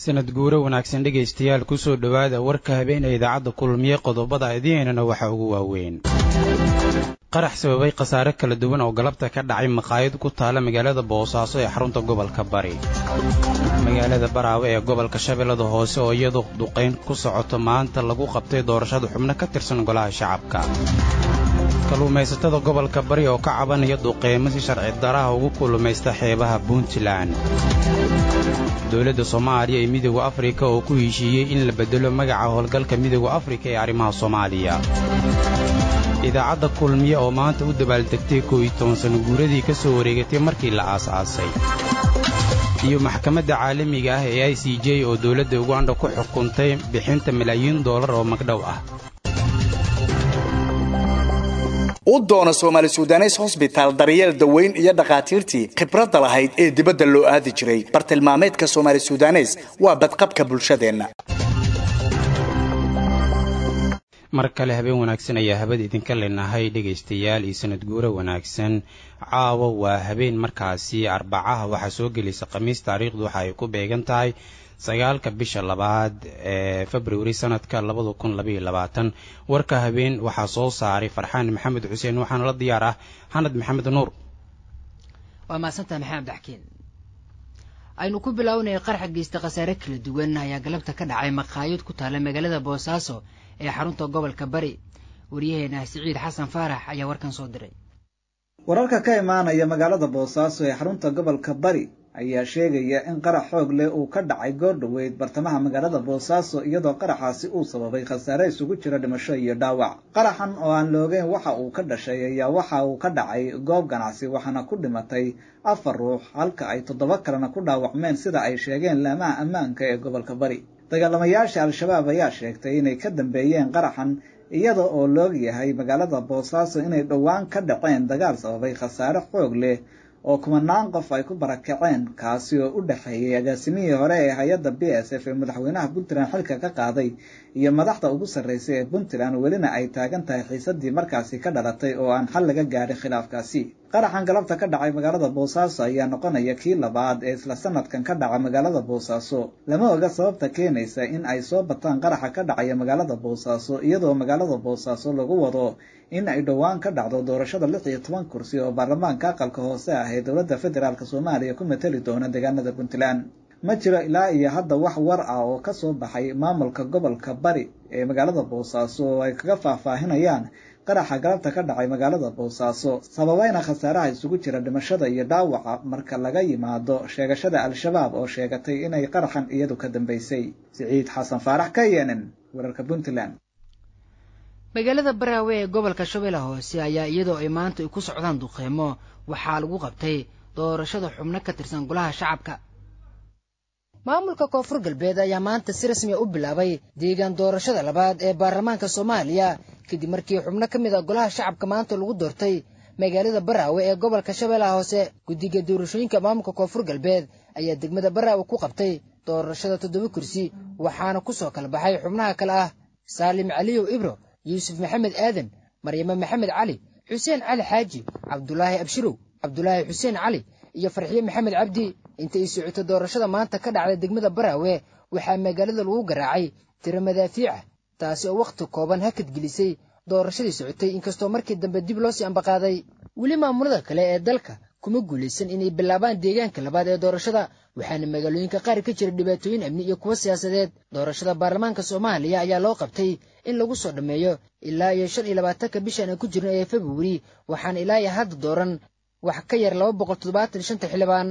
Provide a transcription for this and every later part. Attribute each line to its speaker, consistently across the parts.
Speaker 1: sanad guuro wanaagsan dhegaystayaal kusoo dhowaada warka habeenee idaacadda kulmiye qodobada idiinana waxaa ugu waaweyn qarax sababay khasaare kala duwan oo galabta ka dhacay maqaayad ku taala magaalada boosaaso ee xarunta gobolka bari magaalada baraawe ee gobolka shabeellada hoose oo iyadu duqayn ku socoto maanta lagu qabtay doorashada xubno ka tirsan golaha shacabka kalluumaysatada gobolka bari oo ka cabanaya duqeymo si sharci daraha ugu kullumaysta xeebaha puntland dowladda soomaaliya iyo midooda afrika oo ku heshiiyey in la beddelo magaca howlgalka midooda afrika ee arrimaha soomaaliya idaacadda kulmiye oo maanta u dabaaldegtay koow iyo toban sano guuradii ka soo wareegatay markii la aas-aasay iyo maxkamadda caalamiga ah ee i c j oo dowladda uganda ku xukuntay bixinta malaayiin doolar oo magdhow ah
Speaker 2: u doono soomaali sudanes hosbitaal daryeel daweyn iyo dhakhaatiirtii khibradda lahayd ee dibadda loo aadi jiray bartilmaameedka soomaali sudanes waa badqabka bulshadeenna
Speaker 1: mar kale habeen wanaagsan ayaa habada idinka leenahay dhegaystayaal iyo sanad guuro wanaagsan caawa waa habeen markaasi arbacaha waxaa soo gelaysa khamiis taariikhdu waxa ay ku beegan tahay sagaalka bisha labaad ee februari sanadka labada kun labaiyo labaatan warka habeen waxaa soo saaray farxaan maxamed xuseen waxaana la diyaar ah xanad maxamed nuur
Speaker 3: waa mahadsantaha maxamed axkiin aynu ku bilaawnay qarxa geysta khasaare kala duwan ayaa galabta ka dhacay maqaayad ku taala magaalada boosaaso ee xarunta gobolka bari waryaheena siciid xasan faarax ayaa warkan soo diray
Speaker 4: wararka ka imaanaya magaalada boosaaso ee xarunta gobolka bari ayaa sheegaya in qarax xoog leh uu ka dhacay goor dhoweyd bartamaha magaalada boosaaso iyadoo qaraxaasi uu sababay khasaare isugu jira dhimasho iyo dhaawac qaraxan oo aan loogeyn waxa uu ka dhashay ayaa waxa uu ka dhacay goob ganacsi waxaana ku dhimatay afar ruux halka ay toddoba kalena ku dhaawacmeen sida ay sheegeen laamaha ammaanka ee gobolka bari dagaalamayaasha al-shabaab ayaa sheegtay inay ka dambeeyeen qaraxan iyada oo loog yahay magaalada boosaaso inay dhowaan ka dhaceen dagaal sababay khasaare xoog leh oo kumanaan qof ay ku barakaceen kaasi oo u dhexeeyey agaasimihii hore ee hay-adda b s f ee madaxweynaha puntland xilka ka qaaday iyo madaxda ugu sarreysay ee puntland welina ay taagan tahay xiisadii markaasi ka dhalatay oo aan xal laga gaadhin khilaafkaasi qaraxan galabta ka dhacay magaalada boosaaso ayaa noqonaya kii labaad ee isla sanadkan ka dhaca magaalada boosaaso lama oga sababta keenaysa in ay soo bataan qaraxa ka dhacaya magaalada boosaaso iyadoo magaalada boosaaso lagu wado in ay dhowaan ka dhacdo doorashada lix iyo toban kursi oo baarlamaanka aqalka hoose ah ee dowladda federaalk soomaaliya ku matali doona deegaanada puntland ma jiro ilaa iyo hadda wax war ah oo ka soo baxay maamulka gobolka bari ee magaalada boosaaso oo ay kaga faahfaahinayaan qaraxa galabta ka dhacay magaalada boosaaso sababayna khasaaraha isugu jira dhimashada iyo dhaawaca marka laga yimaado sheegashada al-shabaab oo sheegatay inay qaraxan iyadu ka dambeysay siciid xasan faarax ka yeenan wararka puntland
Speaker 3: magaalada baraawe ee gobolka shabeelle hoose ayaa iyadoo ay maanta ay ku socdaan duqeymo waxaa lagu qabtay doorashada xubno ka tirsan golaha shacabka maamulka koonfur galbeed ayaa maanta si rasmiya u bilaabay deegaan doorashada labaad ee baarlamaanka soomaaliya kadib markii xubno ka mid a golaha shacabka maanta lagu doortay magaalada baraawe ee gobolka shabeellaha hoose guddiga doorashooyinka maamulka koonfur galbeed ayaa degmada baraawe ku qabtay doorashada toddoba kursi waxaana ku soo kala baxay xubnaha kale ah saalim caliyow ibro yuusuf maxamed aadan maryame maxamed cali xuseen cali xaaji cabdulaahi abshirow cabdulaahi xuseen cali iyo farxiye maxamed cabdi inta ay socoto doorashada maanta ka dhacday degmada baraawe waxaa magaalada lagu garaacay tiro madaafiica taasi oo wakhti kooban hakad gelisay doorashadii socotay inkastoo markii dambe dib loo sii ambaqaaday weli maamulada kale ee dalka kuma guulaysan inay bilaabaan deegaanka labaad ee doorashada waxaana magaalooyinka qaar ka jira dhibaatooyin amni iyo kuwo siyaasadeed doorashada baarlamaanka soomaaliya ayaa loo qabtay in lagu soo dhammeeyo ilaa iyo shan iyo labaatanka bishan aan ku jirno ee februari waxaana ilaa iyo hadda dooran wax ka yar laba boqol toddobaatan shanta xildhibaan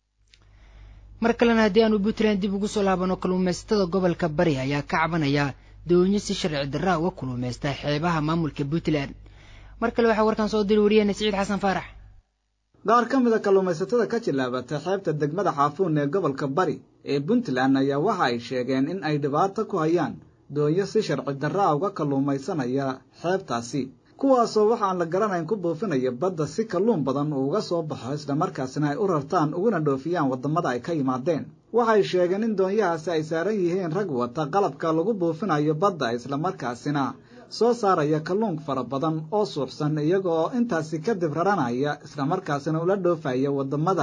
Speaker 3: mar kalena haddii aanu puntland dib ugu soo laabano kalluumaysatada gobolka bari ayaa ka cabanaya doonyo si sharci darraa uga kulluumaysta xeebaha maamulka puntland mar kale waxaa warkaan soo diri wariyahena siciid xasan faarax
Speaker 4: qaar ka mid a kalluumaysatada ka jilaabatay xeebta degmada xaafuun ee gobolka bari ee puntland ayaa waxa ay sheegeen in ay dhibaato ku hayaan doonyo si sharci darraa uga kalluumaysanaya xeebtaasi kuwaasoo waxaan la garanayn ku buufinaya badda si kalluun badan uu uga soo baxo islamarkaasina ay u rartaan uguna dhoofiyaan waddamada ay ka yimaadeen waxay sheegeen in doonyahaasi ay saaran yihiin rag wata qalabka lagu buufinayo badda islamarkaasina soo saaraya kalluun fara badan oo suuxsan iyaga oo intaasi kadib raranaya islamarkaasina ula dhoofaya waddamada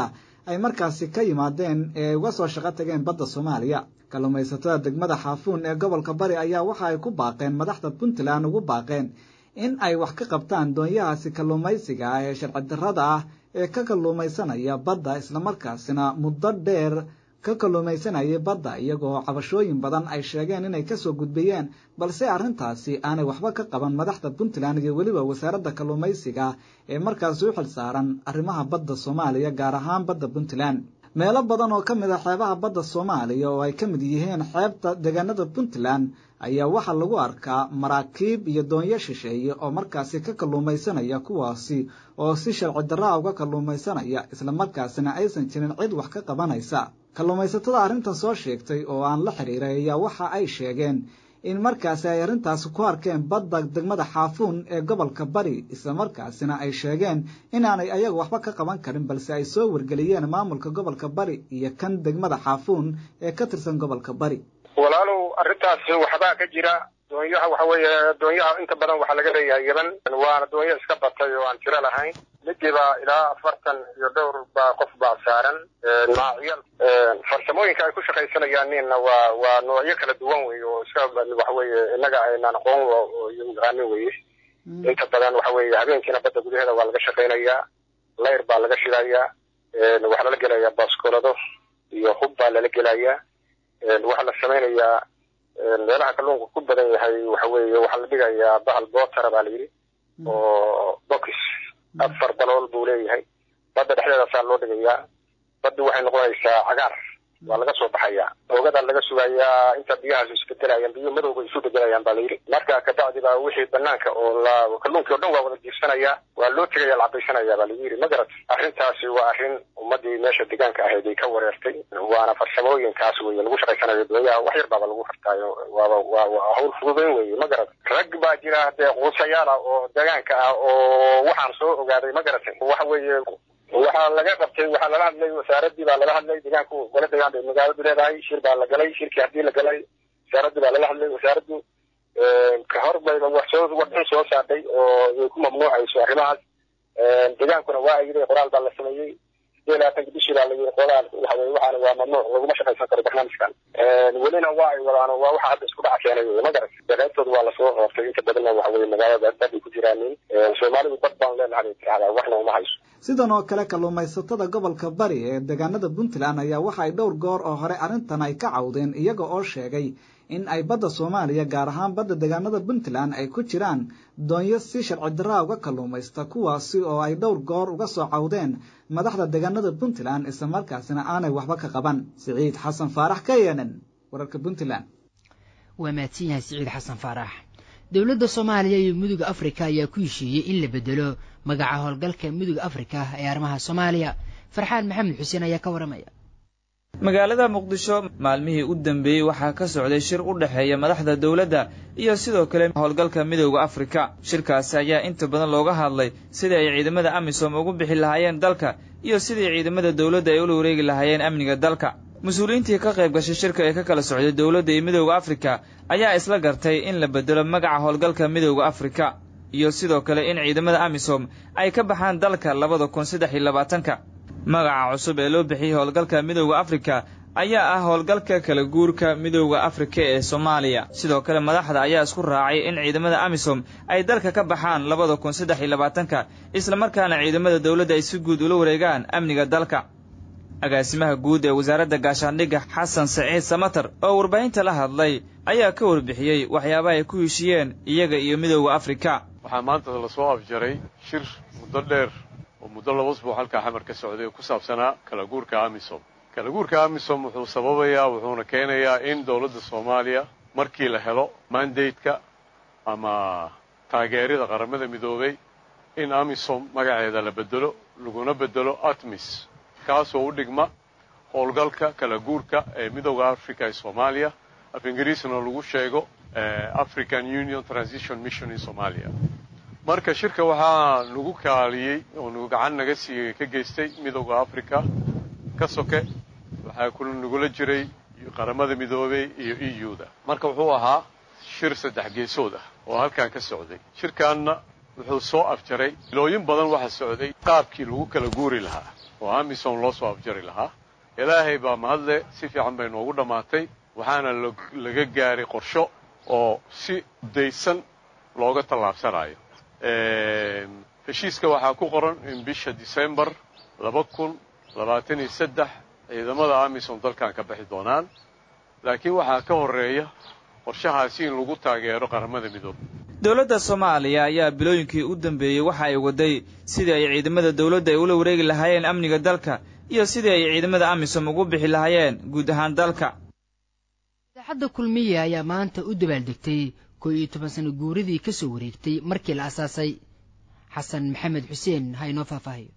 Speaker 4: ay markaasi ka yimaadeen ee ay uga soo shaqo tageen badda soomaaliya kalluumaysatada degmada xaafuun ee gobolka bari ayaa waxa ay ku baaqeen madaxda puntland ugu baaqeen in ay wax ka qabtaan doonyahaasi kalluumaysiga ah ee sharci darrada ah ee ka kalluumaysanaya badda islamarkaasina muddo dheer ka kalluumaysanayay badda iyagoo cabashooyin badan ay sheegeen inay kasoo gudbiyeen balse arrintaasi aanay waxba ka qaban madaxda puntland iyo weliba wasaaradda kalluumaysiga ee markaasi u xil saaran arrimaha badda soomaaliya gaar ahaan badda puntland meelo badan oo ka mid a xeebaha badda soomaaliya oo ay ka mid yihiin xeebta deegaanada puntland ayaa waxaa lagu arkaa maraakiib iyo doonyo shisheeye oo markaasi ka kalluumaysanaya kuwaasi oo si sharci darraa uga kalluumaysanaya islamarkaasina aysan jirin cid wax ka qabanaysa kalluumaysatada arrintan soo sheegtay oo aan la xiriiray ayaa waxa ay sheegeen in markaasi ay arrintaasi ku arkeen badda degmada xaafuun ee gobolka bari islamarkaasina ay sheegeen inaanay ayaga waxba ka qaban karin balse ay soo wargeliyeen maamulka gobolka bari iyo kan degmada xaafuun ee ka tirsan gobolka bari
Speaker 5: walaalow arrintaas waxbaa ka jira doonyaha waxa weeye doonyaha inta badan waxaa laga leeyahay yaban waana doonyo iska batay oo aan tiro lahayn midiba ilaa afartan iyo dhowr baa qof baa saaran noocyal farsamooyinka ay ku shaqaysanayaanina waa waa noocyo kala duwan wey oo iska waxa weeye innaga aynaan aqoon yaqaanin weye inta badan waxa weeye habeenkiina badda gudaheeda waa laga shaqaynayaa layr baa laga shidayaa waxaa lala gelayaa baaskolado iyo hub baa lala gelayaa waxaa la samaynayaa meelaha kalluunka ku badan yahay waxa weeye waxaa la dhigayaa bahal bootara baa la yidhi oo box afar dalool buu leeyahay badda dhexdeedaasaa loo dhigayaa baddu waxay noqonaysaa cagaar waa laga soo baxayaa oogadaa laga sugayaa inta biyahaas isbedelayaan biyo madowga isu bedelayaan baa la yidhi marka kabacdi baa wixii banaanka oo la kalluunkii o dhan waa wada jiirsanayaa waa loo tegaya la cabaysanayaa baa lagu yidhi magarat arrintaasi waa arrin ummadii meesha deegaanka ahayd ay ka wareertay waana farsamooyinkaas weye lagu shaqaysanayo doonyaha wax yar baaba lagu xirtaayo waaba waa waa hawl fududeyn weye magarat rag baa jira dee quusayaala oo deegaanka ah oo waxaan soo ogaaday magaratay waxa weeye waxaa laga qabtay waxaa lala hadlay wasaaradii baa lala hadlay deegaanku gole deegaan bay magaaladu leedahay shir baa la galay shirkii haddii la galay wasaaradii baa lala hadlay wasaaraddu ka hor bayba wax soo warbixin soo saartay oo ay ku mamnuucayso arrimahaas deegaankuna waa yidhi qoraal baa la sameeyey sideed labaatanka bishii baa la yidhi qoraal waxa weye waxaana waa mamnuuc laguma shaqaysan karo barnaamijkan welina waa ay wadaan waa waxa hadda isku dhaca keenay wey ma garat qaybtooda waa lasoo qoortay inta badanna waxa weye magaalada dad ay ku jiraanin soomaalidu dad baan leenahay tirahdaa waxna uma hayso
Speaker 4: sidan oo kale kalluumaysatada gobolka bari ee deegaanada puntland ayaa waxa ay dhowr goor oo hore arrintan ay ka cawdeen iyaga oo sheegay in ay badda soomaaliya gaar ahaan badda deegaanada puntland ay ku jiraan doonyo si sharci darraa uga kalluumaysta kuwaasi oo ay dhowr goor uga soo cawdeen madaxda deegaanada puntland islamarkaasina aanay waxba ka qaban siciid xasan faarax ka yeenen wararka puntland
Speaker 3: waa mahadsan yahay siciid xasan faarax dowladda soomaaliya iyo midooda afrika ayaa ku heshiiyey in la bedelo magaca howlgalka midooda afrika ee arrimaha soomaaliya farxaan maxamed xuseen ayaa ka waramaya
Speaker 6: magaalada muqdisho maalmihii u dambeeyey waxaa ka socday shir u dhexeeya madaxda dowladda iyo sidoo kale howlgalka midooda afrika shirkaasi ayaa inta badan looga hadlay sidii ay ciidamada amisom ugu bixi lahaayeen dalka iyo sidii ciidamada dowladda ay ula wareegi lahaayeen amniga dalka mas-uuliyiintii ka qayb gashay shirka ee ka kala socday dowladda iyo midooda afrika ayaa isla gartay in la bedelo magaca howlgalka midooda afrika iyo sidoo kale in ciidamada amisom ay ka baxaan dalka labada kun saddex iyo labaatanka magaca cusub ee loo bixiyey howlgalka midooda afrika ayaa ah howlgalka kala guurka midooda afrika ee soomaaliya sidoo kale madaxda ayaa isku raacay in ciidamada amisom ay dalka ka baxaan labada kun saddex iyo labaatanka islamarkaana ciidamada dowladda ay si guud ula wareegaan amniga dalka agaasimaha guud ee wasaaradda gaashaandhigga xasan saciid samatar oo warbaahinta la hadlay ayaa ka warbixiyey waxyaabaha ay ku heshiiyeen iyaga iyo midooda afrika
Speaker 7: waxaa maanta lasoo afjaray shir muddo dheer oo muddo laba usbuuc halkaa xamar ka socday oo ku saabsanaa kala guurka amisom kala guurka amisom wuxuu sababayaa wuxuuna keenayaa in dowladda soomaaliya markii la helo mandateka ama taageerida qaramada midoobay in amisom magaceeda la bedelo laguna bedelo atmis kaasoo u dhigma howlgalka kala guurka ee midooda africa ee soomaaliya af ingiriisna lagu sheego african union transition mission in somalia marka shirka waxaa nagu kaaliyey oo nagu gacan naga siiyey ka geystay midooda africa ka soke waxaa ku nagula jiray qaramada midoobey iyo e u da marka wuxuu ahaa shir saddex geesood ah oo halkan ka socday shirkaanna wuxuu soo afjaray ilooyin badan waxa socday qaabkii lagu kala guuri lahaa oo amisom loo soo afjari lahaa ilaahay baa mahadle si fiican bay noogu dhammaatay waxaana laga gaaray qorsho oo si daysan looga tallaabsanayo heshiiska waxaa ku qoran in bisha decembar laba kun labaatan iyo saddex ciidamada amisom dalkan ka bixi doonaan laakiin waxaa ka horreeya qorshahaasi in lagu taageero qaramada midoobe
Speaker 6: dowladda soomaaliya ayaa bilooyinkii u dambeeyey waxa ay waday sidii ay ciidamada dowladda ay ula wareegi lahaayeen amniga dalka iyo sidii ay ciidamada amisom ugu bixi lahaayeen guud ahaan dalka
Speaker 3: idaacadda kulmiye ayaa maanta u dabaaldegtay koo iyo toban sano guuridii ka soo wareegtay markii la asaasay xasan maxamed xuseen ha inoo faahfaahiyo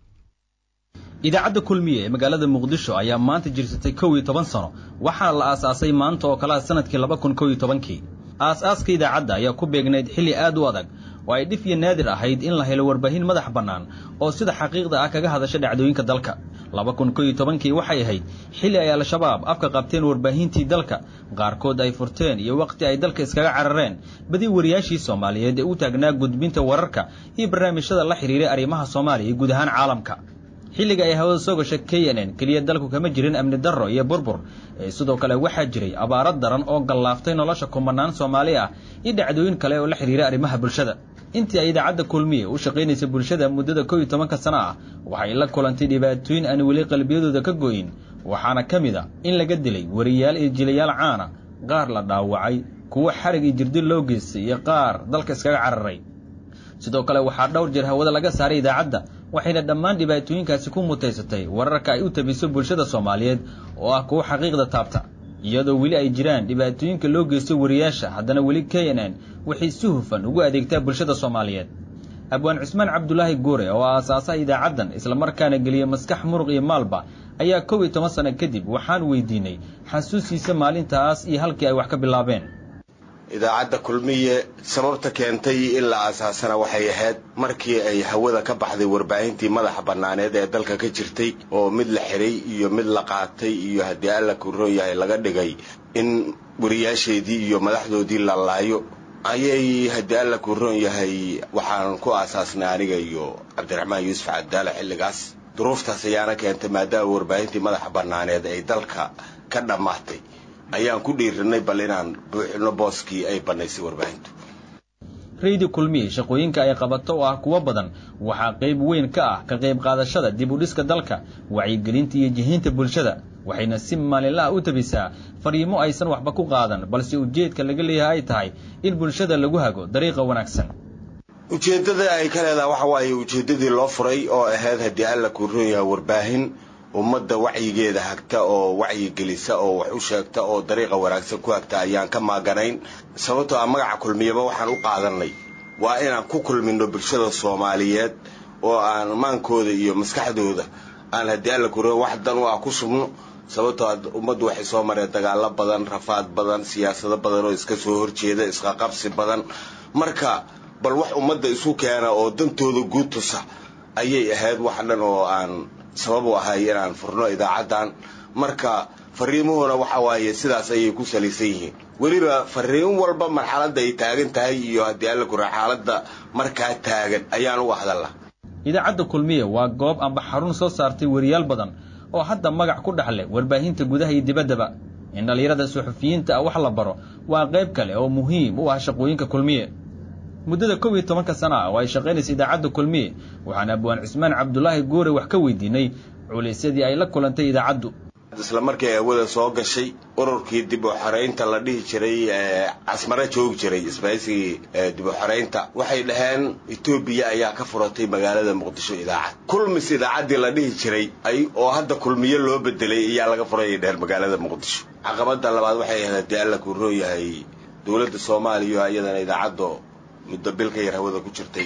Speaker 8: idaacadda kulmiye ee magaalada muqdisho ayaa maanta jirsatay kow iyo toban sano waxaana la aasaasay maanta oo kalaha sanadkii laba kun kow iyo tobankii aas-aaska idaacadda ayaa ku beegnayd xilli aad u adag oo ay dhif iyo naadir ahayd in la helo warbaahin madax bannaan oo sida xaqiiqda ah kaga hadasha dhacdooyinka dalka laba kun kow iyo tobankii waxay ahayd xilli ay al-shabaab afka qabteen warbaahintii dalka qaarkood ay furteen iyo wakhti ay dalka iskaga carareen badi wariyaashii soomaaliyeed ee u taagnaa gudbinta wararka iyo barnaamijyada la xidhiiray arrimaha soomaaliya iyo guud ahaan caalamka xilliga ay hawada soo gashay k n n keliya dalku kama jirin amni darro iyo burbur ee sidoo kale waxaa jiray abaaro daran oo gallaaftay nolosha kumanaan soomaali ah iyo dhacdooyin kale oo la xidhiira arrimaha bulshada intii ay idaacadda kulmiye u shaqaynaysa bulshada muddada kow iyo tobanka sano ah waxay la kulantay dhibaatooyin aan weli qalbiyadooda ka go'in waxaana ka mid a in laga dilay wariyaal iyo jilayaal caana qaar la dhaawacay kuwo xarig iyo jirdil loo geystay iyo qaar dalka iskaga cararay sidoo kale waxaa dhowr jeer hawada laga saaray idaacadda waxayna dhammaan dhibaatooyinkaasi ku mutaysatay wararka ay u tabiso bulshada soomaaliyeed oo ah kuwo xaqiiqda taabta iyadoo weli ay jiraan dhibaatooyinka loo geysto wariyaasha haddana weli k n n waxay si hufan ugu adeegtaa bulshada soomaaliyeed abwaan cusmaan cabdulaahi guure oo aasaasaha idaacaddan islamarkaana geliya maskax muruq iyo maalba ayaa kow iyo toban sano kadib waxaan weydiinay xasuusiisa maalintaas iyo halkii ay wax ka bilaabeen
Speaker 9: idaacadda kulmiye sababta keentay in la aasaasana waxay ahayd markii ay hawada ka baxday warbaahintii madaxa bannaaneed ee dalka ka jirtay oo mid la xiray iyo mid la qaatay iyo haddii alla kuroon yahay laga dhigay in wariyaasheedii iyo madaxdoodii la laayo ayay haddii alla kuroon yahay waxaan ku aasaasnay aniga iyo cabdiraxmaan yuusuf cabdaale xilligaas duruuftaas ayaana keentay maadaama warbaahintii madaxa bannaaneed ay dalka ka dhammaatay ayaan ku dhiirinay bal inaan buuxino booskii ay bannaysay warbaahintu
Speaker 8: raydi kulmiye shaqooyinka ay qabato oo ah kuwo badan waxaa qayb weyn ka ah ka qayb qaadashada dib u dhiska dalka wacyigelinta iyo jihiinta bulshada waxayna si maalinlaha u tabisaa fariimo aysan waxba ku qaadan balse ujeedka laga leeyahay ay tahay in bulshada lagu hago dariiqa wanaagsan
Speaker 9: ujeeddada ay ka leedahay waxa waaye ujeeddadii loo furay oo ahayd haddii alla kuu roon yahay warbaahin ummadda wacyigeeda hagta oo wacyigelisa oo wax u sheegta oo dariiqa wanaagsan ku hagta ayaan ka maaganayn sababtoo ah magaca kulmiyaba waxaan u qaadanay waa inaan ku kulmino bulshada soomaaliyeed oo aan maankooda iyo maskaxdooda aan haddii alla kuroon wax dan u ah ku subno sababtoo a ummaddu waxay soo mareen dagaalo badan rafaad badan siyaasado badan oo iska soo horjeeda isqaqabsi badan marka bal wax ummadda isu keena oo dantooda guud tusa ayay ahayd wax dhan oo aan sabab u ahay inaan furno idaacaddan marka fariimuhuna waxa waaye sidaas ayay ku salaysan yihiin weliba fariin walba marxaladda ay taagan tahay iyo haddii alla kura xaaladda markaa taagan ayaan uga hadalla
Speaker 8: idaacadda kulmiye waa goob amba xarun soo saartay wariyaal badan oo hadda magac ku dhex leh warbaahinta gudaha iyo dibaddaba in dhallinyarada suxufiyiinta ah wax la baro waa qayb kale oo muhiim u ah shaqooyinka kulmiye muddada kow iyo tobanka sana ah oo ay shaqaynaysa idaacadda kulmiye waxaan abwaan cusmaan cabdulaahi guure wax ka weydiinay culaysyadii ay la kulantay idaacaddu
Speaker 9: isla markii ay hawada soo gashay ururkii dib u xoraynta la dhihi jiray casmare joogi jiray isbaysigii dib u xoraynta waxay dhaheen etoobiya ayaa ka furatay magaalada muqdisho idaacad kulmis idaacaddii la dhihi jiray ay oo hadda kulmiye loo bedelay ayaa laga furayay dheheen magaalada muqdisho caqabada labaad waxay ahayd haddii alla kuu roon yahay dowladda soomaaliya iyadana idaacaddo muddo bil ka yar hawada ku jirtay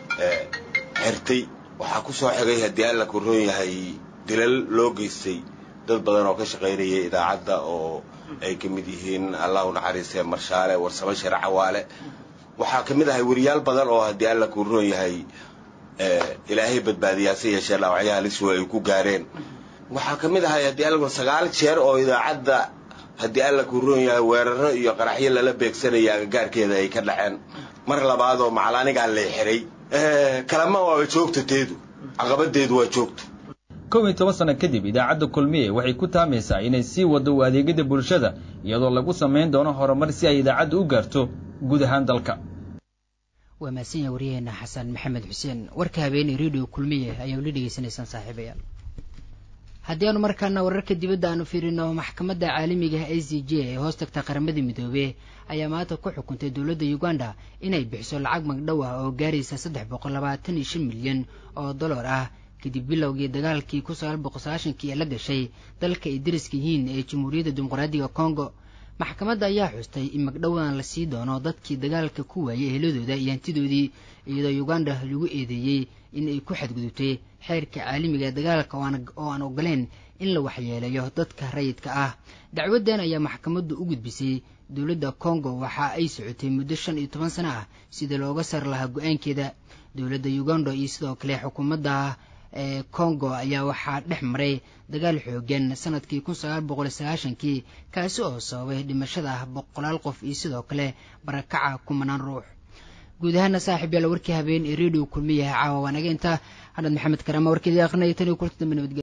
Speaker 9: xirtay waxaa ku soo xigay haddii alla kuu roon yahay dilal loo geystay dad badan oo ka shaqaynaya idaacadda oo ay ka mid yihiin allahu naxariistee marshaale warsamo share cawaale waxaa ka mid ahay weriyaal badan oo haddii alla kuu roon yahay ilaahay badbaadiyaase yeeshee dhaawacyaha liswa ay ku gaareen waxaa ka mid ahay haddii alla sagaal jeer oo idaacadda haddii alla kuu roon yahay weeraro iyo qaraxyo lala beegsanaya agagaarkeeda ay ka dhaceen mar labaad oo macal anigaa lay xiray kalama waaba joogta teedu caqabadeedu waa joogta
Speaker 8: kow iyo toban sano kadib idaacadda kulmiye waxay ku taamaysaa inay sii waddo u adeegyada bulshada iyadoo lagu samayn doono horumar si ay idaacadda u gaarto guud ahaan dalka
Speaker 3: waa mahadsan yaha waryaheena xasan maxamed xuseen warka habeeney radio kulmiye ayaa ula dhegeysanaysaan saaxiibayaal haddii aanu markaana wararka dibadda aanu fiirino maxkamadda caalamiga a c j ee hoos tagta qaramada midoobe ayaa maanta ku xukuntay dowladda uganda inay bixiso lacag magdhow ah oo gaaraysa saddex boqol labaatan iyo shan milyan oo dollar ah kadib bilowgii dagaalkii kun sagaal boqol sagaashankii ee la gashay dalka ay dariska yihiin ee jamhuuriyadda dimuqraadiga congo maxkamadda ayaa xustay in magdhowan la sii doono dadkii dagaalka ku waayay eheladooda iyo hantidoodii iyadoo uganda lagu eedeeyey in ay ku xadgudubtay xeerka caalamiga ee dagaalka oo aan ogoleen in la waxyeeleeyo dadka rayidka ah dacwaddan ayaa maxkamaddu u gudbisay dowladda congo waxa ay socotay muddo shan iyo toban sano ah sida looga sar lahaa go-aankeeda dowladda uganda iyo sidoo kale xukuumadda ee congo ayaa waxaa dhex maray dagaal xoogan sanadkii kun sagaal boqol sagaashankii kaasi oo sababay dhimashada boqolaal qof iyo sidoo kale barakaca kumanaan ruux guud ahaana saaxiib yaala warkii habeen ee radio kulmiyaha caawa waanaga inta hadhad maxamed karaama warkeedii aqrinaya tan iyo kulta dambe nabadgelya